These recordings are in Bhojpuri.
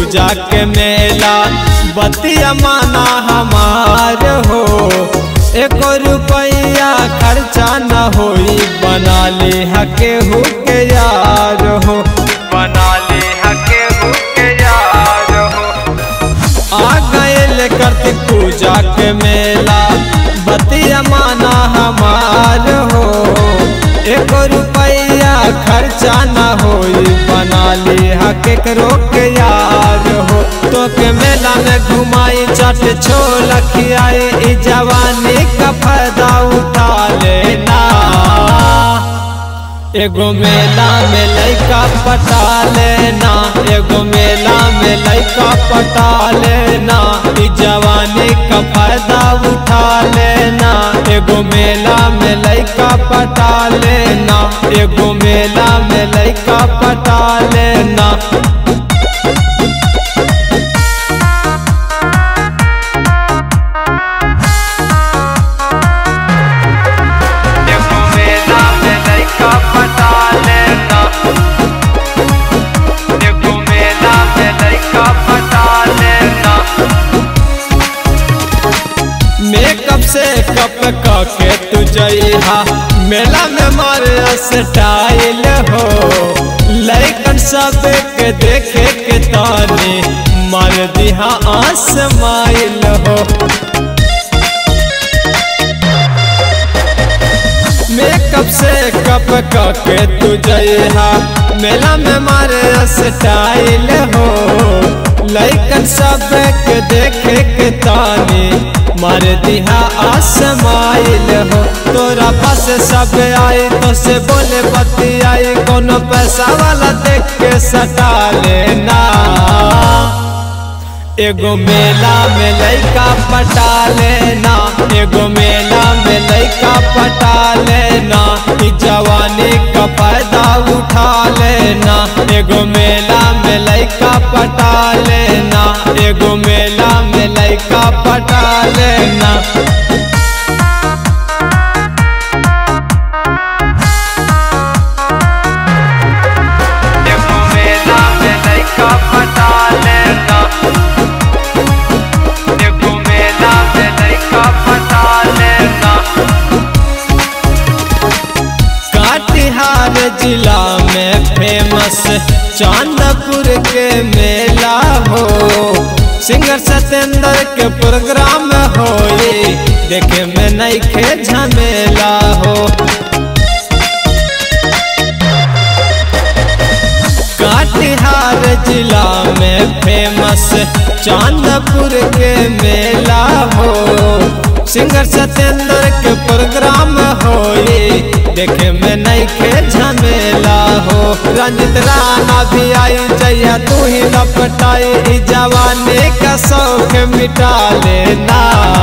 पूजा के मेला बतिया माना हमार हो एक रुपया खर्चा न होई बना ले हके हु के यार हो बना ले हके हु के यार हो आ गए कार्तिक पूजा के मेला बतिया माना हमार हो एक रुपया खर्चा न होई बना ली हक रोक यार हो तो के मेला में घुमाई चट छोल खियाई ई जवानी का फायदा उठा लेना एगो मेला में लैका पटा लेना एगो मेला में लैका पटा लेना ई जवानी का फायदा उठा लेना एगो मेला में लैका पटा लेना एगो मेला में लैका पटा लेना एगो मेला में लैका पटा लेना एगो मेला में लैका पटा लेना मेकअप से कप के तू जइहा मेला में मारे स्टाइल हो लैकन सब के देखे के ताने मार दिहा आसमाइल हो मेकअप से कप के तू जइहा मेला में मारे स्टाइल हो लैकन सब के देखे के ताने मार दिहा आसमाइल हो तोरा पास सब आई तो से बोले बती आई कोनो पैसा वाला देख के सटा लेना एगो मेला में लैका पटा लेना एगो मेला में लैका पटा लेना ई जवानी का फायदा उठा लेना एगो मेला में लैका पटा लेना एगो मेला में लैका पटा लेना एगो मेला में लैका पटा लेना एगो मेला में लैका पटा लेना कटिहार जिला में फेमस चांदपुर के मेला हो सिंगर सत्येंद्र के प्रोग्राम होई देखे में नईखे झमेला हो कटिहार जिला में फेमस चांदपुर के मेला हो सिंगर सत्येंद्र के प्रोग्राम होई देखे में नईखे झमेला हो रंजित राणा भी आई जैया तू ही लपटाई ई जवानी का शौक मिटा लेना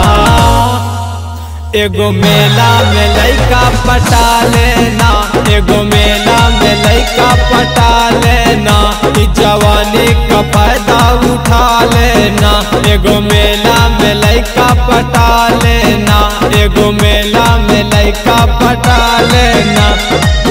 एगो मेला में लैका पटा लेना एगो मेला में लैका पटा लेना ई जवानी का फायदा उठा लेना एगो मेला में लैका पटा लेना एगो मेला में लैका पटा लेना